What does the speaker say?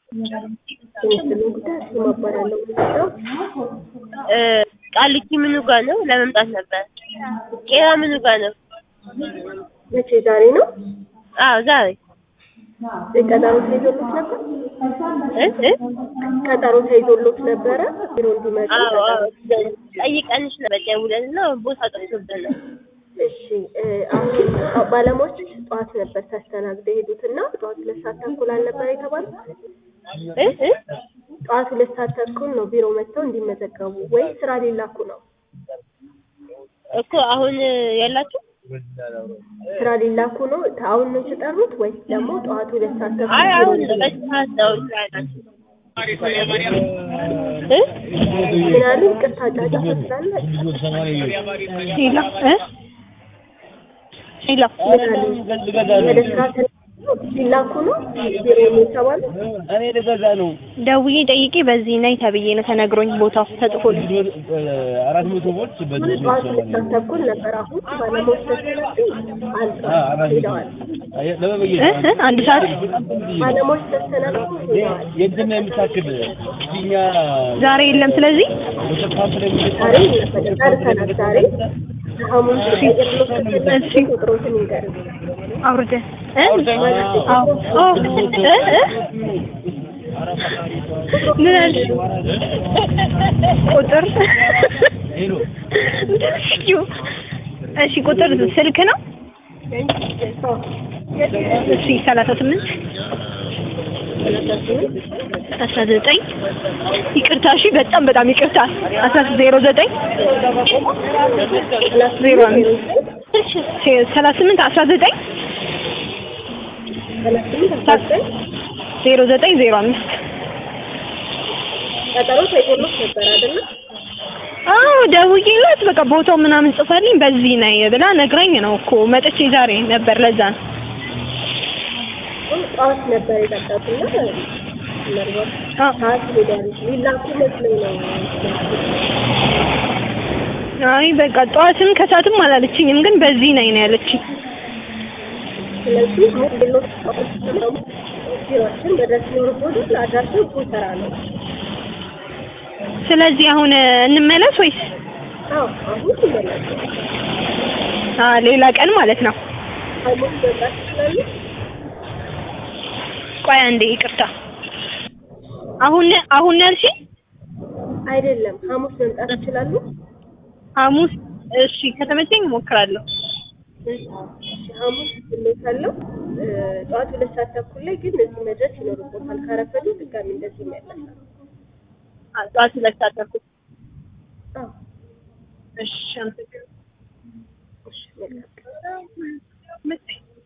የምስሉ ጉዳይ እሱ እባላለሁ የምሰራው ቃሊቲ ምኑ ጋ ነው? ለመምጣት ነበር። ቄራ ምኑ ጋ ነው? መቼ ዛሬ ነው አዎ ዛሬ ቀጠሮ ተይዞሎት ነበር እ እ ቀጠሮ ተይዞሎት ነበረ ቢሮ እንዲመጡ አዎ አዎ ጠይቀንሽ ነበር ደውለን እና ቦታ ጠፍቶብን ነው። እሺ እ አሁን ባለሙያዎች ጠዋት ነበር ተስተናግደው የሄዱት እና ጠዋት ሁለት ሰዓት ተኩል አልነበር የተባሉት እ እ ጠዋት ሁለት ሰዓት ተኩል ነው ቢሮ መጥተው እንዲመዘገቡ ወይ ስራ ሊላኩ ነው እኮ አሁን የላችሁ ስራ ሊላኩ ነው አሁን ነው የተጠሩት ወይስ ደግሞ ጠዋት ሁለት ሰዓት ተኩል አይ ቢሮ አሁን እንዲመጡ? በዚህ ሰዓት ነው ስራ ያላችሁ እ ምን አሉ ይቅርታ ጫጫታ ስላለ ሄሎ እ ሄሎ ምን አሉ ወደ ስራ ተነስተው ሊላኩ ነው ቢሮ ነው የተባሉት እኔ ልገዛ ነው። ደውዬ ጠይቄ በዚህ ነይ ተብዬ ነው ተነግሮኝ ቦታው ተጽፎልኝ አራት መቶ ቦት በዚህ ጠዋት ሁለት ሰዓት ተኩል ነበር አሁን ባለሙያዎች ተስተናግደው አልቀዋል ሄደዋል ለመበየት እ እ አንድ ሰዓት ባለሙያዎች ተስተናግደው ሄደዋል የእንትና የምታክል እኛ ዛሬ የለም። ስለዚህ በተካፍ ላይ ዛሬ ነበር ጨርሰናል ዛሬ ሐሙስ ቀይርሎት ከፈለግሽ ቁጥሮትን ይንገሩኝ አውርደን እ አዎ ኦ እ እ ምን አልሽ? ቁጥር ሄሎ እሺ ቁጥር ስልክ ነው። እሺ ሰላሳ ስምንት አስራ ዘጠኝ ይቅርታ። እሺ በጣም በጣም ይቅርታ። አስራ ዜሮ ዘጠኝ ዜሮ አምስት ሰላሳ ስምንት አስራ ዘጠኝ ዜሮ ዘጠኝ ዜሮ አምስት ቀጠሮ ተይዞሎት ነበር አይደለ? አዎ ደውዬላት በቃ ቦታው ምናምን ጽፈልኝ በዚህ ነይ ብላ ነግራኝ ነው እኮ መጥቼ ዛሬ ነበር። ለዛ ነው ጠዋት ነበር የጠጣትና ምናልባት አዎ። ሰዓት ሄዷል ሊላኩ መስሎኝ ነው አይ በቃ ጠዋትም ከሰዓትም አላለችኝም፣ ግን በዚህ ነይ ነው ያለችኝ። ስለዚህ አሁን ሌሎች ደግሞ ቢሮችን መድረስ ይኖርቦታል አድራሻው ጎተራ ነው ስለዚህ አሁን እንመለስ ወይስ አዎ አሁን ይመላል አ ሌላ ቀን ማለት ነው? ሐሙስ መምጣት ይችላሉ ቆይ አንዴ ይቅርታ። አሁን አሁን ያልሽኝ አይደለም ሐሙስ መምጣት ይችላሉ ሐሙስ? እሺ ከተመቸኝ እሞክራለሁ። እሺ ሐሙስ እልዎታለሁ እ ጠዋት ሁለት ሰዓት ተኩል ላይ ግን እዚህ መድረስ ይኖርቦታል ካረፈዱ ድጋሚ እንደዚህ ይመለሳል አ ጠዋት ሁለት ሰዓት ተኩል አዎ እሺ አመሰግናለሁ። እሺ መልካም